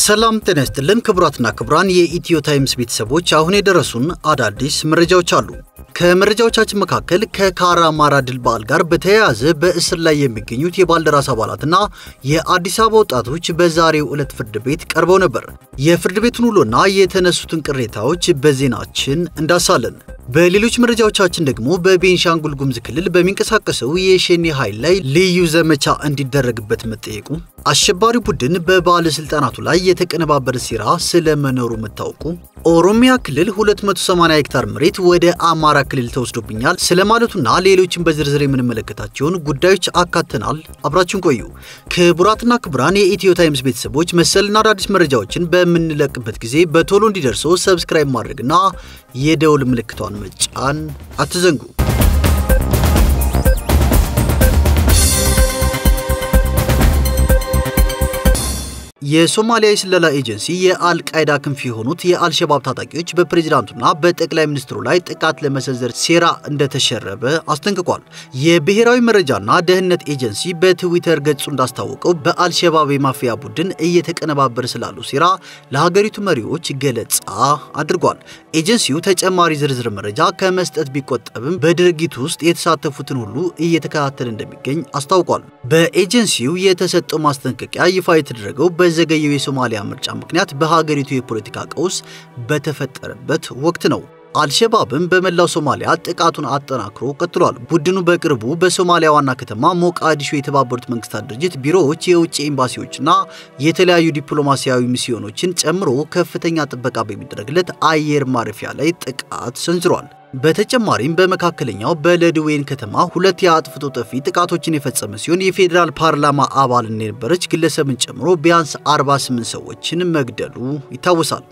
ሰላም ጤና ይስጥልን ክቡራትና ክቡራን የኢትዮ ታይምስ ቤተሰቦች፣ አሁን የደረሱን አዳዲስ መረጃዎች አሉ። ከመረጃዎቻችን መካከል ከካራ አማራ ድል በዓል ጋር በተያያዘ በእስር ላይ የሚገኙት የባልደራስ አባላትና የአዲስ አበባ ወጣቶች በዛሬው ዕለት ፍርድ ቤት ቀርበው ነበር። የፍርድ ቤቱን ውሎና የተነሱትን ቅሬታዎች በዜናችን እንዳሳለን። በሌሎች መረጃዎቻችን ደግሞ በቤንሻንጉል ጉሙዝ ክልል በሚንቀሳቀሰው የሸኔ ኃይል ላይ ልዩ ዘመቻ እንዲደረግበት መጠየቁ፣ አሸባሪ ቡድን በባለስልጣናቱ ላይ የተቀነባበረ ሴራ ስለመኖሩ መታወቁ፣ ኦሮሚያ ክልል 280 ሄክታር መሬት ወደ አማራ ክልል ተወስዶብኛል ስለማለቱና ሌሎችን በዝርዝር የምንመለከታቸውን ጉዳዮች አካተናል። አብራችን ቆዩ። ክቡራትና ክቡራን የኢትዮ ታይምስ ቤተሰቦች መሰልና አዳዲስ መረጃዎችን በምንለቅበት ጊዜ በቶሎ እንዲደርሶ ሰብስክራይብ ማድረግና የደውል ምልክቷን መጫን አትዘንጉ። የሶማሊያ የስለላ ኤጀንሲ የአልቃይዳ ክንፍ የሆኑት የአልሸባብ ታጣቂዎች በፕሬዚዳንቱና በጠቅላይ ሚኒስትሩ ላይ ጥቃት ለመሰንዘር ሴራ እንደተሸረበ አስጠንቅቋል። የብሔራዊ መረጃና ደህንነት ኤጀንሲ በትዊተር ገጹ እንዳስታወቀው በአልሸባብ የማፊያ ቡድን እየተቀነባበረ ስላሉ ሴራ ለሀገሪቱ መሪዎች ገለጻ አድርጓል። ኤጀንሲው ተጨማሪ ዝርዝር መረጃ ከመስጠት ቢቆጠብም በድርጊቱ ውስጥ የተሳተፉትን ሁሉ እየተከታተለ እንደሚገኝ አስታውቋል። በኤጀንሲው የተሰጠው ማስጠንቀቂያ ይፋ የተደረገው በዘገየው የሶማሊያ ምርጫ ምክንያት በሀገሪቱ የፖለቲካ ቀውስ በተፈጠረበት ወቅት ነው። አልሸባብም በመላው ሶማሊያ ጥቃቱን አጠናክሮ ቀጥሏል። ቡድኑ በቅርቡ በሶማሊያ ዋና ከተማ ሞቃዲሾ የተባበሩት መንግስታት ድርጅት ቢሮዎች፣ የውጭ ኤምባሲዎችና የተለያዩ ዲፕሎማሲያዊ ሚስዮኖችን ጨምሮ ከፍተኛ ጥበቃ በሚደረግለት አየር ማረፊያ ላይ ጥቃት ሰንዝሯል። በተጨማሪም በመካከለኛው በለድዌን ከተማ ሁለት የአጥፍቶ ጠፊ ጥቃቶችን የፈጸመ ሲሆን የፌዴራል ፓርላማ አባል የነበረች ግለሰብን ጨምሮ ቢያንስ 48 ሰዎችን መግደሉ ይታወሳል።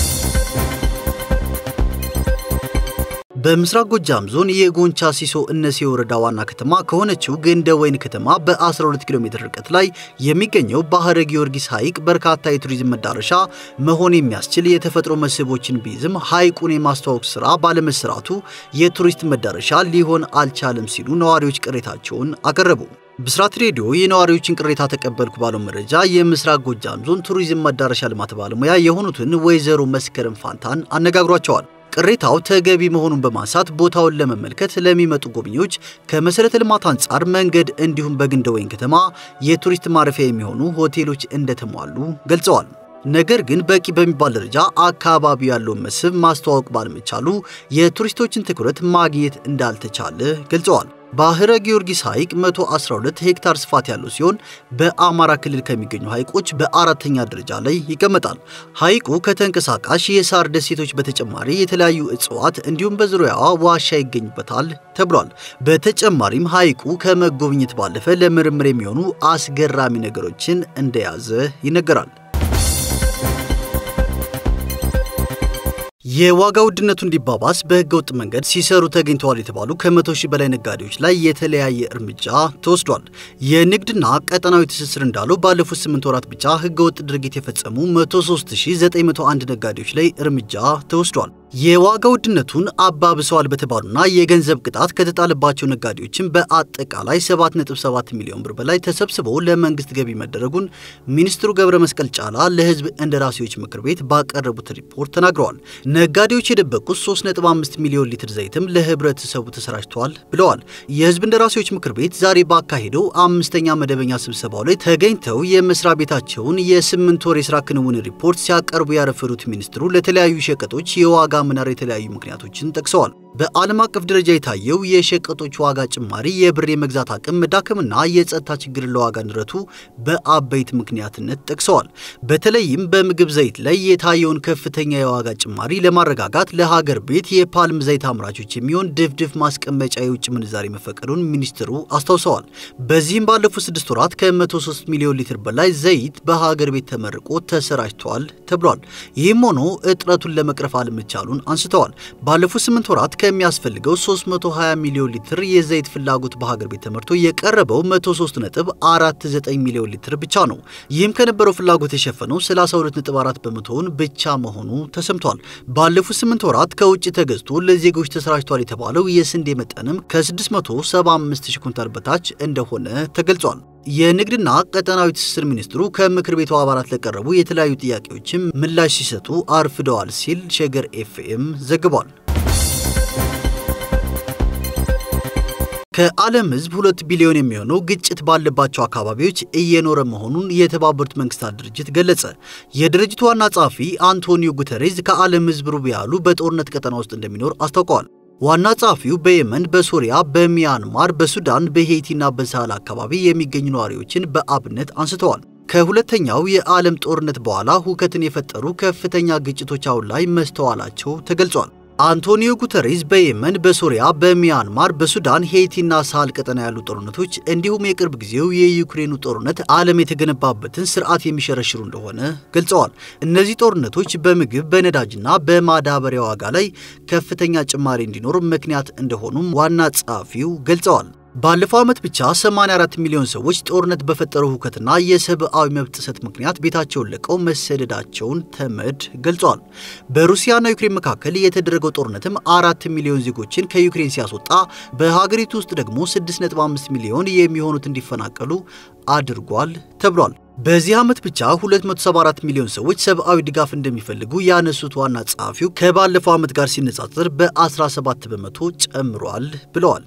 በምስራቅ ጎጃም ዞን የጎንቻ ሲሶ እነሴ ወረዳ ዋና ከተማ ከሆነችው ገንደ ወይን ከተማ በ12 ኪሎ ሜትር ርቀት ላይ የሚገኘው ባህረ ጊዮርጊስ ሐይቅ በርካታ የቱሪዝም መዳረሻ መሆን የሚያስችል የተፈጥሮ መስህቦችን ቢይዝም ሐይቁን የማስተዋወቅ ስራ ባለመሰራቱ የቱሪስት መዳረሻ ሊሆን አልቻለም ሲሉ ነዋሪዎች ቅሬታቸውን አቀረቡ። ብስራት ሬዲዮ የነዋሪዎችን ቅሬታ ተቀበልኩ ባለው መረጃ የምስራቅ ጎጃም ዞን ቱሪዝም መዳረሻ ልማት ባለሙያ የሆኑትን ወይዘሮ መስከረም ፋንታን አነጋግሯቸዋል። ቅሬታው ተገቢ መሆኑን በማንሳት ቦታውን ለመመልከት ለሚመጡ ጎብኚዎች ከመሰረተ ልማት አንጻር መንገድ፣ እንዲሁም በግንደ ወይን ከተማ የቱሪስት ማረፊያ የሚሆኑ ሆቴሎች እንደተሟሉ ገልጸዋል። ነገር ግን በቂ በሚባል ደረጃ አካባቢው ያለውን መስህብ ማስተዋወቅ ባለመቻሉ የቱሪስቶችን ትኩረት ማግኘት እንዳልተቻለ ገልጸዋል። ባህረ ጊዮርጊስ ሐይቅ 112 ሄክታር ስፋት ያለው ሲሆን በአማራ ክልል ከሚገኙ ሐይቆች በአራተኛ ደረጃ ላይ ይቀመጣል። ሐይቁ ከተንቀሳቃሽ የሳር ደሴቶች በተጨማሪ የተለያዩ እጽዋት እንዲሁም በዙሪያዋ ዋሻ ይገኝበታል ተብሏል። በተጨማሪም ሐይቁ ከመጎብኘት ባለፈ ለምርምር የሚሆኑ አስገራሚ ነገሮችን እንደያዘ ይነገራል። የዋጋ ውድነቱ እንዲባባስ በህገ ወጥ መንገድ ሲሰሩ ተገኝተዋል የተባሉ ከመቶ ሺህ በላይ ነጋዴዎች ላይ የተለያየ እርምጃ ተወስዷል። የንግድና ቀጠናዊ ትስስር እንዳለው ባለፉት ስምንት ወራት ብቻ ህገ ወጥ ድርጊት የፈጸሙ 103901 ነጋዴዎች ላይ እርምጃ ተወስዷል። የዋጋ ውድነቱን አባብሰዋል በተባሉና የገንዘብ ቅጣት ከተጣለባቸው ነጋዴዎችን በአጠቃላይ 7.7 ሚሊዮን ብር በላይ ተሰብስበው ለመንግስት ገቢ መደረጉን ሚኒስትሩ ገብረ መስቀል ጫላ ለህዝብ እንደራሴዎች ምክር ቤት ባቀረቡት ሪፖርት ተናግረዋል። ነጋዴዎች የደበቁት 3.5 ሚሊዮን ሊትር ዘይትም ለህብረተሰቡ ተሰራጭተዋል ብለዋል። የህዝብ እንደራሴዎች ምክር ቤት ዛሬ ባካሄደው አምስተኛ መደበኛ ስብሰባው ላይ ተገኝተው የመስሪያ ቤታቸውን የስምንት ወር የስራ ክንውን ሪፖርት ሲያቀርቡ ያረፈዱት ሚኒስትሩ ለተለያዩ ሸቀጦች የዋጋ መናር የተለያዩ ምክንያቶችን ጠቅሰዋል። በዓለም አቀፍ ደረጃ የታየው የሸቀጦች ዋጋ ጭማሪ፣ የብር የመግዛት አቅም መዳከምና የጸጥታ ችግርን ለዋጋ ንረቱ በአበይት ምክንያትነት ጠቅሰዋል። በተለይም በምግብ ዘይት ላይ የታየውን ከፍተኛ የዋጋ ጭማሪ ለማረጋጋት ለሀገር ቤት የፓልም ዘይት አምራቾች የሚሆን ድፍድፍ ማስቀመጫ የውጭ ምንዛሬ መፈቀዱን ሚኒስትሩ አስታውሰዋል። በዚህም ባለፉት ስድስት ወራት ከ103 ሚሊዮን ሊትር በላይ ዘይት በሀገር ቤት ተመርቆ ተሰራጭተዋል ተብሏል። ይህም ሆኖ እጥረቱን ለመቅረፍ አለመቻሉን አንስተዋል። ባለፉት ስምንት ወራት ከሚያስፈልገው 320 ሚሊዮን ሊትር የዘይት ፍላጎት በሀገር ቤት ተመርቶ የቀረበው 103.49 ሚሊዮን ሊትር ብቻ ነው። ይህም ከነበረው ፍላጎት የሸፈነው 32.4 በመቶውን ብቻ መሆኑ ተሰምቷል። ባለፉት ስምንት ወራት ከውጭ ተገዝቶ ለዜጎች ተሰራጭቷል የተባለው የስንዴ መጠንም ከ675 ሺህ ኩንታል በታች እንደሆነ ተገልጿል። የንግድና ቀጠናዊ ትስስር ሚኒስትሩ ከምክር ቤቱ አባላት ለቀረቡ የተለያዩ ጥያቄዎችም ምላሽ ሲሰጡ አርፍደዋል ሲል ሸገር ኤፍኤም ዘግቧል። ከዓለም ሕዝብ ሁለት ቢሊዮን የሚሆነው ግጭት ባለባቸው አካባቢዎች እየኖረ መሆኑን የተባበሩት መንግስታት ድርጅት ገለጸ። የድርጅቱ ዋና ጸሐፊ አንቶኒዮ ጉተሬዝ ከዓለም ሕዝብ ሩብ ያህሉ በጦርነት ቀጠና ውስጥ እንደሚኖር አስታውቀዋል። ዋና ጸሐፊው በየመን፣ በሶሪያ፣ በሚያንማር፣ በሱዳን፣ በሄይቲና በሳህል አካባቢ የሚገኙ ነዋሪዎችን በአብነት አንስተዋል። ከሁለተኛው የዓለም ጦርነት በኋላ ሁከትን የፈጠሩ ከፍተኛ ግጭቶች አሁን ላይ መስተዋላቸው ተገልጿል። አንቶኒዮ ጉተሬዝ በየመን፣ በሶሪያ፣ በሚያንማር፣ በሱዳን፣ ሄይቲና ሳህል ቀጠና ያሉ ጦርነቶች እንዲሁም የቅርብ ጊዜው የዩክሬኑ ጦርነት ዓለም የተገነባበትን ስርዓት የሚሸረሽሩ እንደሆነ ገልጸዋል። እነዚህ ጦርነቶች በምግብ በነዳጅና በማዳበሪያ ዋጋ ላይ ከፍተኛ ጭማሪ እንዲኖር ምክንያት እንደሆኑም ዋና ጸሐፊው ገልጸዋል። ባለፈው ዓመት ብቻ 84 ሚሊዮን ሰዎች ጦርነት በፈጠረው ሁከትና የሰብአዊ መብት ጥሰት ምክንያት ቤታቸውን ለቀው መሰደዳቸውን ተመድ ገልጿል። በሩሲያና ዩክሬን መካከል የተደረገው ጦርነትም አራት ሚሊዮን ዜጎችን ከዩክሬን ሲያስወጣ በሀገሪቱ ውስጥ ደግሞ 6.5 ሚሊዮን የሚሆኑት እንዲፈናቀሉ አድርጓል ተብሏል። በዚህ ዓመት ብቻ 274 ሚሊዮን ሰዎች ሰብአዊ ድጋፍ እንደሚፈልጉ ያነሱት ዋና ጸሐፊው ከባለፈው ዓመት ጋር ሲነጻጸር በ17 በመቶ ጨምሯል ብለዋል።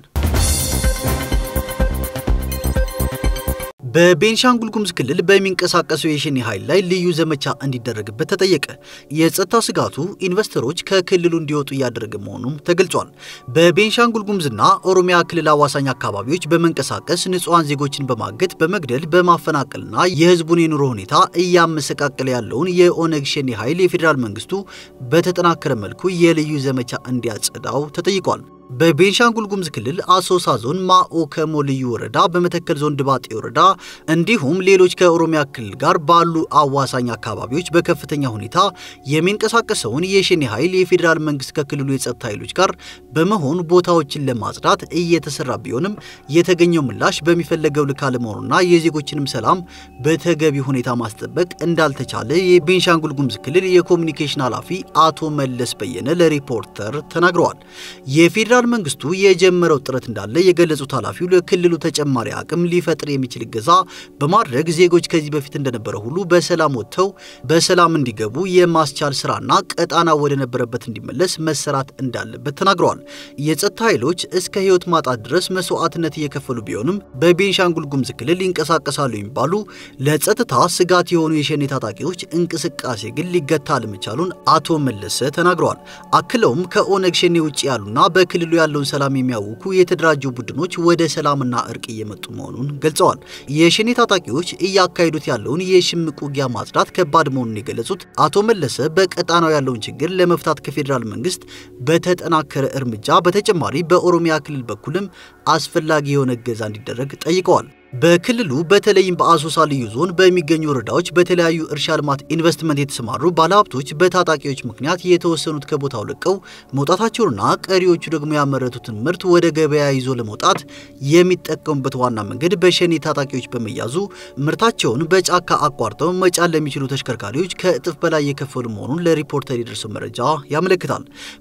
በቤንሻንጉል ጉሙዝ ክልል በሚንቀሳቀሰው የሸኔ ኃይል ላይ ልዩ ዘመቻ እንዲደረግበት ተጠየቀ። የጸጥታ ስጋቱ ኢንቨስተሮች ከክልሉ እንዲወጡ እያደረገ መሆኑም ተገልጿል። በቤንሻንጉል ጉሙዝና ኦሮሚያ ክልል አዋሳኝ አካባቢዎች በመንቀሳቀስ ንጹሐን ዜጎችን በማገት በመግደል በማፈናቀልና የሕዝቡን የኑሮ ሁኔታ እያመሰቃቀለ ያለውን የኦነግ ሸኔ ኃይል የፌዴራል መንግስቱ በተጠናከረ መልኩ የልዩ ዘመቻ እንዲያጸዳው ተጠይቋል። በቤንሻንጉል ጉሙዝ ክልል አሶሳ ዞን ማኦ ከሞ ልዩ ወረዳ፣ በመተከል ዞን ድባጤ ወረዳ እንዲሁም ሌሎች ከኦሮሚያ ክልል ጋር ባሉ አዋሳኝ አካባቢዎች በከፍተኛ ሁኔታ የሚንቀሳቀሰውን የሸኔ ኃይል የፌዴራል መንግስት ከክልሉ የጸጥታ ኃይሎች ጋር በመሆን ቦታዎችን ለማጽዳት እየተሰራ ቢሆንም የተገኘው ምላሽ በሚፈለገው ልክ አለመሆኑና የዜጎችንም ሰላም በተገቢ ሁኔታ ማስጠበቅ እንዳልተቻለ የቤንሻንጉል ጉሙዝ ክልል የኮሚኒኬሽን ኃላፊ አቶ መለስ በየነ ለሪፖርተር ተናግረዋል። የፌዴራል መንግስቱ የጀመረው ጥረት እንዳለ የገለጹት ኃላፊው ለክልሉ ተጨማሪ አቅም ሊፈጥር የሚችል እገዛ በማድረግ ዜጎች ከዚህ በፊት እንደነበረ ሁሉ በሰላም ወጥተው በሰላም እንዲገቡ የማስቻል ስራና ቀጣና ወደ ነበረበት እንዲመለስ መሰራት እንዳለበት ተናግረዋል። የጸጥታ ኃይሎች እስከ ህይወት ማጣት ድረስ መስዋዕትነት እየከፈሉ ቢሆንም በቤንሻንጉል ጉሙዝ ክልል ይንቀሳቀሳሉ የሚባሉ ለጸጥታ ስጋት የሆኑ የሸኔ ታጣቂዎች እንቅስቃሴ ግን ሊገታ አለመቻሉን አቶ መለሰ ተናግረዋል። አክለውም ከኦነግ ሸኔ ውጭ ያሉና በክልሉ ያለውን ሰላም የሚያውኩ የተደራጁ ቡድኖች ወደ ሰላምና እርቅ እየመጡ መሆኑን ገልጸዋል። የሸኔ ታጣቂዎች እያካሄዱት ያለውን የሽምቅ ውጊያ ማጽዳት ከባድ መሆኑን የገለጹት አቶ መለሰ በቀጣናው ያለውን ችግር ለመፍታት ከፌዴራል መንግስት በተጠናከረ እርምጃ በተጨማሪ በኦሮሚያ ክልል በኩልም አስፈላጊ የሆነ እገዛ እንዲደረግ ጠይቀዋል። በክልሉ በተለይም በአሶሳ ልዩ ዞን በሚገኙ ወረዳዎች በተለያዩ እርሻ ልማት ኢንቨስትመንት የተሰማሩ ባለሀብቶች በታጣቂዎች ምክንያት የተወሰኑት ከቦታው ለቀው መውጣታቸውንና ቀሪዎቹ ደግሞ ያመረቱትን ምርት ወደ ገበያ ይዞ ለመውጣት የሚጠቀሙበት ዋና መንገድ በሸኔ ታጣቂዎች በመያዙ ምርታቸውን በጫካ አቋርጠው መጫን ለሚችሉ ተሽከርካሪዎች ከእጥፍ በላይ የከፈሉ መሆኑን ለሪፖርተር የደረሰው መረጃ ያመለክታል።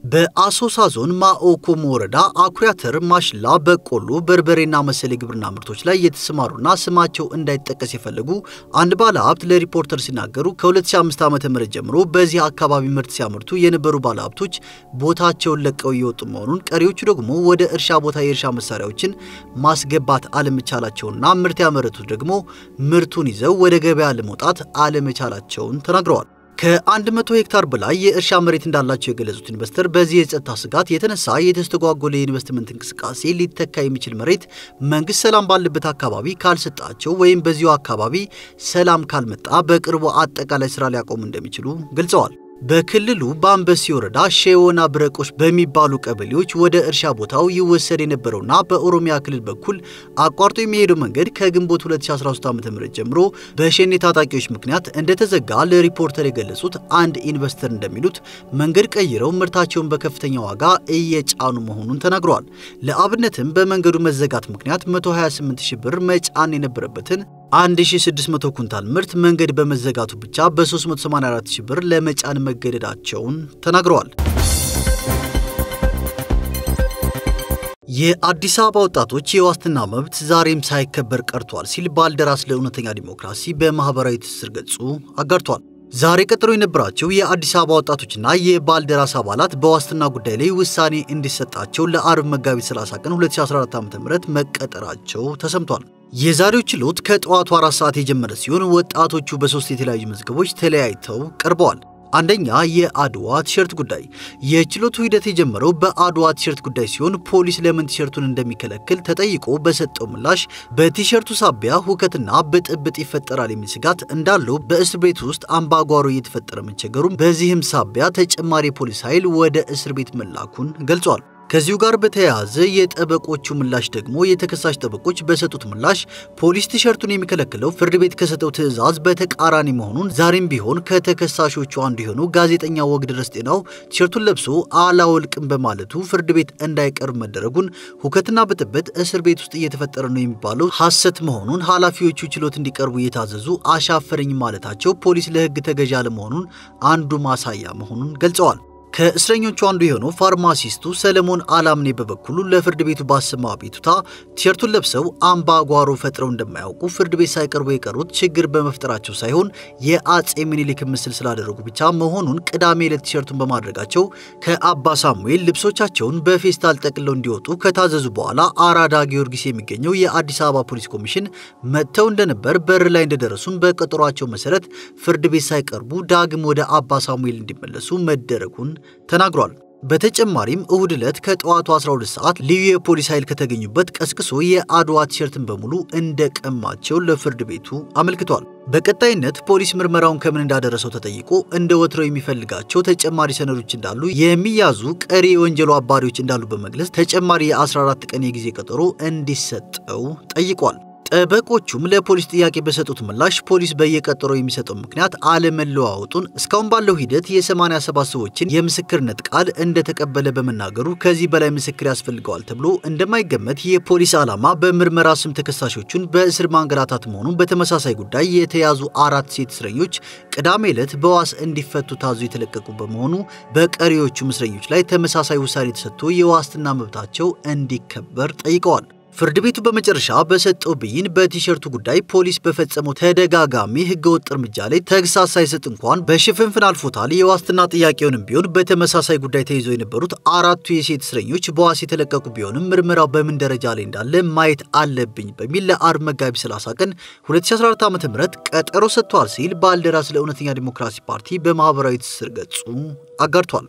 በአሶሳ ዞን ማኦኮሞ ወረዳ አኩሪ አተር፣ ማሽላ፣ በቆሎ፣ በርበሬና መሰል የግብርና ምርቶች ላይ የተሰማሩና ስማቸው እንዳይጠቀስ የፈለጉ አንድ ባለ ሀብት ለሪፖርተር ሲናገሩ ከ2005 ዓ.ም ጀምሮ በዚህ አካባቢ ምርት ሲያመርቱ የነበሩ ባለ ሀብቶች ቦታቸውን ለቀው እየወጡ መሆኑን፣ ቀሪዎቹ ደግሞ ወደ እርሻ ቦታ የእርሻ መሳሪያዎችን ማስገባት አለመቻላቸውና ምርት ያመረቱት ደግሞ ምርቱን ይዘው ወደ ገበያ ለመውጣት አለመቻላቸውን ተናግረዋል። ከ100 ሄክታር በላይ የእርሻ መሬት እንዳላቸው የገለጹት ኢንቨስተር በዚህ የጸጥታ ስጋት የተነሳ የተስተጓጎለ የኢንቨስትመንት እንቅስቃሴ ሊተካ የሚችል መሬት መንግስት ሰላም ባለበት አካባቢ ካልሰጣቸው ወይም በዚሁ አካባቢ ሰላም ካልመጣ በቅርቡ አጠቃላይ ስራ ሊያቆሙ እንደሚችሉ ገልጸዋል። በክልሉ በአንበሲ ወረዳ ሼዎና ብረቆች በሚባሉ ቀበሌዎች ወደ እርሻ ቦታው ይወሰድ የነበረውና በኦሮሚያ ክልል በኩል አቋርጦ የሚሄደው መንገድ ከግንቦት 2013 ዓ.ም ጀምሮ በሸኔ ታጣቂዎች ምክንያት እንደተዘጋ ለሪፖርተር የገለጹት አንድ ኢንቨስተር እንደሚሉት መንገድ ቀይረው ምርታቸውን በከፍተኛ ዋጋ እየጫኑ መሆኑን ተናግረዋል። ለአብነትም በመንገዱ መዘጋት ምክንያት 128 ሺህ ብር መጫን የነበረበትን 1600 ኩንታል ምርት መንገድ በመዘጋቱ ብቻ በ384 ሺህ ብር ለመጫን መገደዳቸውን ተናግረዋል። የአዲስ አበባ ወጣቶች የዋስትና መብት ዛሬም ሳይከበር ቀርቷል ሲል ባልደራስ ለእውነተኛ ዲሞክራሲ በማህበራዊ ትስስር ገጹ አጋርቷል። ዛሬ ቀጠሮ የነበራቸው የአዲስ አበባ ወጣቶችና የባልደራስ አባላት በዋስትና ጉዳይ ላይ ውሳኔ እንዲሰጣቸው ለአርብ መጋቢት 30 ቀን 2014 ዓ.ም መቀጠራቸው ተሰምቷል። የዛሬው ችሎት ከጠዋቱ አራት ሰዓት የጀመረ ሲሆን ወጣቶቹ በሶስት የተለያዩ መዝገቦች ተለያይተው ቀርበዋል። አንደኛ የአድዋ ቲሸርት ጉዳይ። የችሎቱ ሂደት የጀመረው በአድዋ ቲሸርት ጉዳይ ሲሆን ፖሊስ ለምን ቲሸርቱን እንደሚከለክል ተጠይቆ በሰጠው ምላሽ በቲሸርቱ ሳቢያ ሁከትና ብጥብጥ ይፈጠራል የሚል ስጋት እንዳለው በእስር ቤት ውስጥ አምባጓሮ እየተፈጠረ መቸገሩም፣ በዚህም ሳቢያ ተጨማሪ የፖሊስ ኃይል ወደ እስር ቤት መላኩን ገልጿል። ከዚሁ ጋር በተያያዘ የጠበቆቹ ምላሽ ደግሞ የተከሳሽ ጠበቆች በሰጡት ምላሽ ፖሊስ ቲሸርቱን የሚከለክለው ፍርድ ቤት ከሰጠው ትዕዛዝ በተቃራኒ መሆኑን ዛሬም ቢሆን ከተከሳሾቹ አንዱ የሆነው ጋዜጠኛ ወግደረስ ጤናው ቲሸርቱን ለብሶ አላወልቅም በማለቱ ፍርድ ቤት እንዳይቀርብ መደረጉን፣ ሁከትና ብጥብጥ እስር ቤት ውስጥ እየተፈጠረ ነው የሚባለው ሐሰት መሆኑን፣ ኃላፊዎቹ ችሎት እንዲቀርቡ እየታዘዙ አሻፈረኝ ማለታቸው ፖሊስ ለሕግ ተገዥ አለመሆኑን አንዱ ማሳያ መሆኑን ገልጸዋል። ከእስረኞቹ አንዱ የሆነው ፋርማሲስቱ ሰለሞን አላምኔ በበኩሉ ለፍርድ ቤቱ ባሰማው አቤቱታ ቲሸርቱን ለብሰው አምባጓሮ ፈጥረው እንደማያውቁ ፍርድ ቤት ሳይቀርቡ የቀሩት ችግር በመፍጠራቸው ሳይሆን የአጼ ምኒልክ ምስል ስላደረጉ ብቻ መሆኑን ቅዳሜ ዕለት ቲሸርቱን በማድረጋቸው ከአባ ሳሙኤል ልብሶቻቸውን በፌስታል ጠቅለው እንዲወጡ ከታዘዙ በኋላ አራዳ ጊዮርጊስ የሚገኘው የአዲስ አበባ ፖሊስ ኮሚሽን መጥተው እንደነበር በር ላይ እንደደረሱም በቀጠሯቸው መሰረት ፍርድ ቤት ሳይቀርቡ ዳግም ወደ አባ ሳሙኤል እንዲመለሱ መደረጉን ተናግሯል። በተጨማሪም እሁድ ዕለት ከጠዋቱ 12 ሰዓት ልዩ የፖሊስ ኃይል ከተገኙበት ቀስቅሶ የአድዋ ቲሸርትን በሙሉ እንደቀማቸው ለፍርድ ቤቱ አመልክቷል። በቀጣይነት ፖሊስ ምርመራውን ከምን እንዳደረሰው ተጠይቆ እንደ ወትሮ የሚፈልጋቸው ተጨማሪ ሰነዶች እንዳሉ የሚያዙ ቀሪ የወንጀሉ አባሪዎች እንዳሉ በመግለጽ ተጨማሪ የ14 ቀን የጊዜ ቀጠሮ እንዲሰጠው ጠይቋል። ጠበቆቹም ለፖሊስ ጥያቄ በሰጡት ምላሽ ፖሊስ በየቀጠሮው የሚሰጠው ምክንያት አለመለዋወጡን እስካሁን ባለው ሂደት የ87 ሰዎችን የምስክርነት ቃል እንደተቀበለ በመናገሩ ከዚህ በላይ ምስክር ያስፈልገዋል ተብሎ እንደማይገመት የፖሊስ ዓላማ በምርመራ ስም ተከሳሾቹን በእስር ማንገላታት መሆኑን፣ በተመሳሳይ ጉዳይ የተያዙ አራት ሴት እስረኞች ቅዳሜ ዕለት በዋስ እንዲፈቱ ታዞ የተለቀቁ በመሆኑ በቀሪዎቹም እስረኞች ላይ ተመሳሳይ ውሳኔ ተሰጥቶ የዋስትና መብታቸው እንዲከበር ጠይቀዋል። ፍርድ ቤቱ በመጨረሻ በሰጠው ብይን በቲሸርቱ ጉዳይ ፖሊስ በፈጸመው ተደጋጋሚ ህገወጥ እርምጃ ላይ ተግሳጽ ሳይሰጥ እንኳን በሽፍንፍን አልፎታል። የዋስትና ጥያቄውንም ቢሆን በተመሳሳይ ጉዳይ ተይዘው የነበሩት አራቱ የሴት እስረኞች በዋስ የተለቀቁ ቢሆንም ምርመራው በምን ደረጃ ላይ እንዳለ ማየት አለብኝ በሚል ለአርብ መጋቢት 30 ቀን 2014 ዓ.ም ቀጠሮ ሰጥቷል ሲል ባልደራስ ለእውነተኛ ዲሞክራሲ ፓርቲ በማህበራዊ ትስስር ገጹ አጋርቷል።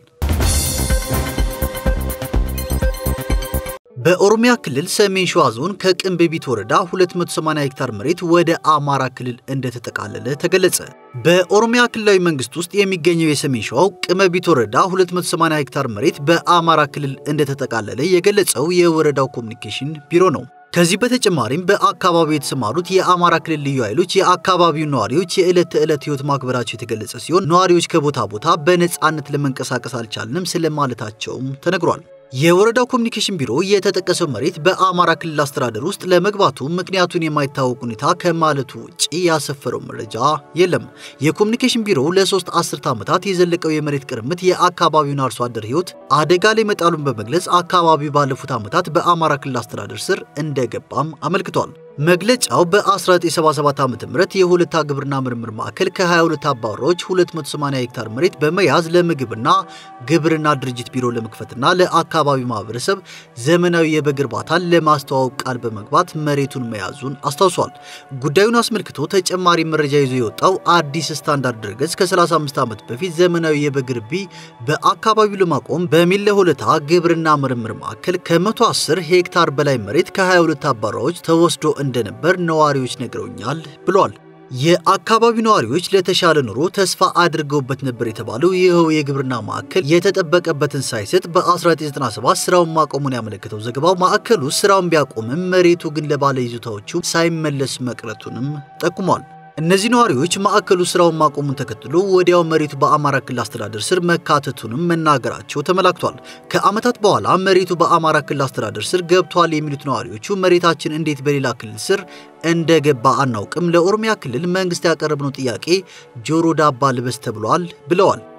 በኦሮሚያ ክልል ሰሜን ሸዋ ዞን ከቅንብቢት ወረዳ 280 ሄክታር መሬት ወደ አማራ ክልል እንደተጠቃለለ ተገለጸ። በኦሮሚያ ክልላዊ መንግስት ውስጥ የሚገኘው የሰሜን ሸዋው ቅመቢት ወረዳ 280 ሄክታር መሬት በአማራ ክልል እንደተጠቃለለ የገለጸው የወረዳው ኮሚኒኬሽን ቢሮ ነው። ከዚህ በተጨማሪም በአካባቢው የተሰማሩት የአማራ ክልል ልዩ ኃይሎች የአካባቢው ነዋሪዎች የዕለት ተዕለት ህይወት ማክበራቸው የተገለጸ ሲሆን ነዋሪዎች ከቦታ ቦታ በነፃነት ለመንቀሳቀስ አልቻልንም ስለማለታቸውም ተነግሯል። የወረዳው ኮሚኒኬሽን ቢሮ የተጠቀሰው መሬት በአማራ ክልል አስተዳደር ውስጥ ለመግባቱ ምክንያቱን የማይታወቅ ሁኔታ ከማለቱ ውጭ ያሰፈረው መረጃ የለም። የኮሚኒኬሽን ቢሮው ለሶስት አስርተ ዓመታት የዘለቀው የመሬት ቅርምት የአካባቢውን አርሶ አደር ህይወት አደጋ ላይ መጣሉን በመግለጽ አካባቢው ባለፉት ዓመታት በአማራ ክልል አስተዳደር ስር እንደገባም አመልክቷል። መግለጫው በ1977 ዓ.ም የሁለታ ግብርና ምርምር ማዕከል ከ22 አባወራዎች 280 ሄክታር መሬት በመያዝ ለምግብና ግብርና ድርጅት ቢሮ ለመክፈትና ለአካባቢው ማህበረሰብ ዘመናዊ የበግ እርባታን ለማስተዋወቅ ቃል በመግባት መሬቱን መያዙን አስታውሷል። ጉዳዩን አስመልክቶ ተጨማሪ መረጃ ይዞ የወጣው አዲስ ስታንዳርድ ድረገጽ ከ35 ዓመት በፊት ዘመናዊ የበግ ርቢ በአካባቢው ለማቆም በሚል ለሁለታ ግብርና ምርምር ማዕከል ከ110 ሄክታር በላይ መሬት ከ22 አባወራዎች ተወስዶ እንደነበር ነዋሪዎች ነግረውኛል ብሏል። የአካባቢው ነዋሪዎች ለተሻለ ኑሮ ተስፋ አድርገውበት ነበር የተባለው ይኸው የግብርና ማዕከል የተጠበቀበትን ሳይሰጥ በ1997 ስራውን ማቆሙን ያመለከተው ዘገባው ማዕከሉ ስራውን ቢያቆምም መሬቱ ግን ለባለ ይዞታዎቹ ሳይመለስ መቅረቱንም ጠቁሟል። እነዚህ ነዋሪዎች ማዕከሉ ስራውን ማቆሙን ተከትሎ ወዲያው መሬቱ በአማራ ክልል አስተዳደር ስር መካተቱንም መናገራቸው ተመላክቷል። ከዓመታት በኋላ መሬቱ በአማራ ክልል አስተዳደር ስር ገብቷል የሚሉት ነዋሪዎቹ መሬታችን እንዴት በሌላ ክልል ስር እንደገባ አናውቅም፣ ለኦሮሚያ ክልል መንግስት ያቀረብነው ጥያቄ ጆሮ ዳባ ልበስ ተብሏል ብለዋል።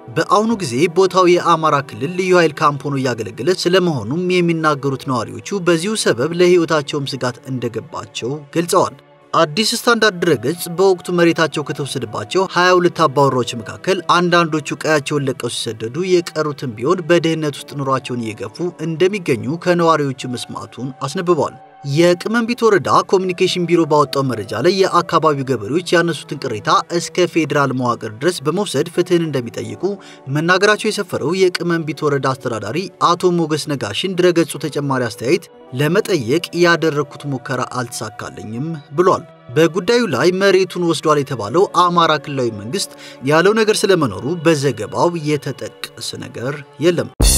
በአሁኑ ጊዜ ቦታው የአማራ ክልል ልዩ ኃይል ካምፕ ሆኖ እያገለገለ ስለመሆኑም የሚናገሩት ነዋሪዎቹ በዚሁ ሰበብ ለሕይወታቸውም ስጋት እንደገባቸው ገልጸዋል። አዲስ ስታንዳርድ ድረገጽ በወቅቱ መሬታቸው ከተወሰደባቸው 22 አባወራዎች መካከል አንዳንዶቹ ቀያቸውን ለቀው ሲሰደዱ የቀሩትን ቢሆን በድህነት ውስጥ ኑሯቸውን እየገፉ እንደሚገኙ ከነዋሪዎቹ መስማቱን አስነብበዋል። የቅመምቢት ወረዳ ኮሚኒኬሽን ቢሮ ባወጣው መረጃ ላይ የአካባቢው ገበሬዎች ያነሱትን ቅሬታ እስከ ፌዴራል መዋቅር ድረስ በመውሰድ ፍትህን እንደሚጠይቁ መናገራቸው የሰፈረው የቅመምቢት ወረዳ አስተዳዳሪ አቶ ሞገስ ነጋሽን ድረገጹ ተጨማሪ አስተያየት ለመጠየቅ ያደረግኩት ሙከራ አልተሳካልኝም ብሏል። በጉዳዩ ላይ መሬቱን ወስዷል የተባለው አማራ ክልላዊ መንግስት ያለው ነገር ስለመኖሩ በዘገባው የተጠቀሰ ነገር የለም።